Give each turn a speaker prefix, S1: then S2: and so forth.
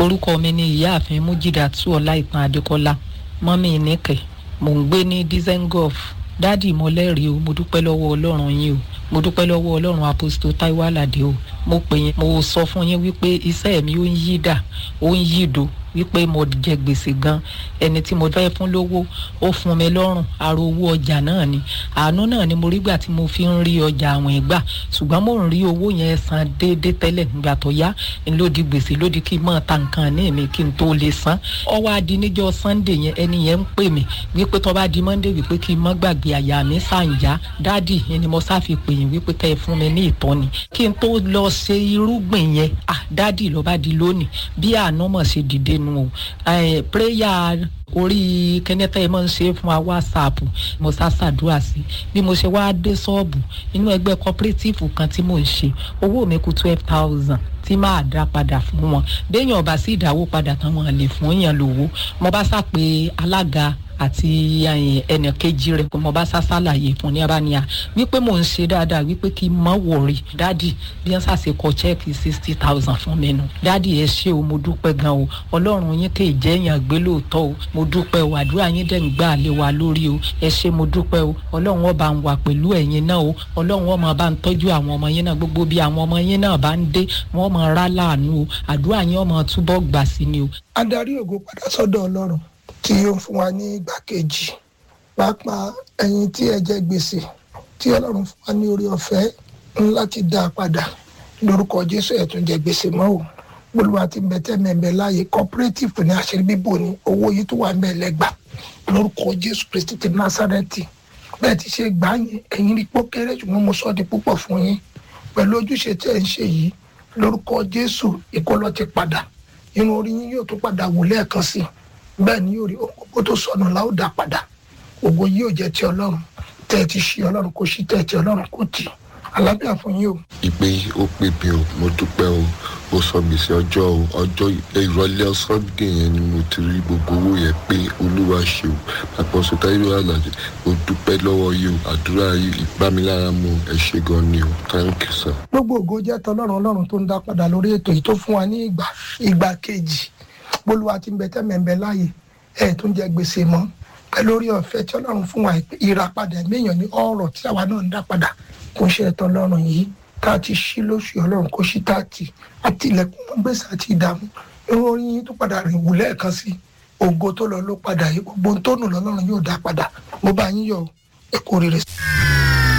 S1: orúkọ mi ni ìyáàfin mújídàtú ọláìtàn adékọlá mọ́mí nìkẹ́ mò ń gbé ní dizengoff dáàdì mọ́lẹ́rìí o mo dúpẹ́ lọ́wọ́ ọlọ́run yín o mo dúpẹ́ lọ́wọ́ ọlọ́run apostol taiwo alade o mo pè yín mo sọ fún yín wípé iṣẹ́ mi ó ń yí dà ó ń yí do wípé mo jẹ gbèsè gan ẹni tí mo fẹ́ fún lówó ó fún mi lọ́rùn àrò owó ọjà náà ni àánú náà ni mo rí gbà tí mo fi ń rí ọjà àwìn gbà ṣùgbọ́n mo ń rí owó yẹn san déédé tẹ́lẹ̀ nígbà tó yá lódì gbèsè lódì kí n mọ̀ ta nǹkan ní mi kí n tó lè san ọwọ́ adi níjọ́ sunday yẹn ẹni yẹn ń pè mí wípé tó bá di monday wípé kí n mọ́ gbàgbé àyà mi sàǹjá dádì ẹni mo sáfi pè yín wípé kẹ́ ẹ fún mi ní ìtọ́ni kí n tó lọ ṣe irúgbìn yẹn ah dádì ló bá di lónìí bí àánú mọ̀ ṣe dìde nu o prayer orí kẹ́nẹ́tà ẹ̀ máa ń ṣe fún wa whatsapp mo sá ṣàdúrà sí bí mo ṣe wáá dé ṣọ́ọ̀bù inú ẹgbẹ́ cooperative kan tí mò ń ṣe owó mi kù twelve thousand tí máa dá padà fún wọn béèyàn ọba sí ìdáwó padà tán wọn lè fún yàn lówó mo bá sá pé alága àti ẹnì kejì rẹ mo bá sá ṣàlàyé fún ní abáníyà wípé mò ń ṣe dáadáa wípé kí n mọ wọrí dádì bí wọn ṣàṣe kọ chẹ́ẹ̀kì sixty thousand fún mi nù dádì ẹ ṣé o mo dúpẹ́ gan o ọlọ́run yín kè jẹ́ èèyàn gbé lóòótọ́ o mo dúpẹ́ o àdúrà yín dẹ̀ ń gbà lé wa lórí o ẹ ṣé mo dúpẹ́ o ọlọ́run ọba ń wà pẹ̀lú ẹ̀yin náà o ọlọ́run ọmọ bá ń tọ́jú àwọn ọmọ yín náà gbogbo bí àwọn ọmọ yín náà bá ń dé wọ́n mọ rá láàánú o àdúrà yín ọmọ túbọ̀ gbà sí ni o.
S2: adarí ògo padà sọ́dọ̀ ọlọ́run tí yóò fún wa ní ìgbà kejì pàápàá ẹ̀yin tí ẹ jẹ gbèsè tí ọlọ́run fún wa ní orí ọ̀fẹ́ láti dá a padà lórúkọ jésù ẹ̀ tún jẹ gbèsè mọ́ o olúwa ti bẹ̀tẹ̀ mẹ̀mẹ̀ láàyè cooperative ní àṣírí bíbò ní owó yìí tó wà mẹ́lẹ́gbà lórúkọ jésù kristi ti násàrẹ́tì bẹ́ẹ̀ ti ṣe gbà yín ẹ̀yin rí pọ́ kéré ṣùgbọ́n mo sọ di púpọ̀ fún yín pẹ̀lú ojúṣe tí ẹ̀ ń ṣe yìí lórúkọ jésù ìkọlọ ti padà irun orí yín yóò tún padà wò lẹ́ẹ̀kan sí i bẹ́ẹ̀ ni yóò rí òkú tó sọnù láò dá padà ògo yóò jẹ́ ti ọlọ́run tẹ́ ẹ ti ṣe ọlọ́run kò sí tẹ́ ẹ ti ọlọ́run kò tì àlàáfíà fún yín o.
S3: ìpè ó pè mí o mo dúpẹ́ o ó sọ gbèsè ọjọ́ o ọjọ́ ìrọ̀lẹ́ sunday yẹn ni mo ti rí gbogbo owó yẹn pé olúwa ṣe o àpọ̀sọ táyọ̀ àlàjì mo dúpẹ́ lọ́wọ́ yìí o àdúrà yìí ìbámilára mu ẹ ṣe gan ni o thank you sir.
S2: gbogbo ògo jẹ́ tọlọ́run ọlọ́run tó ń dá padà lórí ètò yìí tó fún wa ní ìgbà ìgbà kejì bólúwa ti ń bẹ tẹ́mẹ̀ẹ́bẹ láàyè ẹ̀ tó ń jẹ gbèsè mọ́ pẹ̀lú orí ọ̀fẹ́ tí ọlọ́run fún wa ìràpadà ẹ̀mẹ́yàn ní ọ̀rọ̀ tí àwa náà ń dá padà kò ń ṣe ẹ̀tọ́ ọlọ́run yìí tá a ti ṣí lóṣù ọlọ́run kò ṣí tá a ti àti ilẹ̀kùn mọ́ gbèsè àti ìdààmú irun orí yín tó padà rìn wù lẹ́ẹ̀kan sí ògo tó lọ ló padà yìí gbogbo tó nù lọ́lọ́run yóò dá padà mo bá yín yọ ẹ kú oríire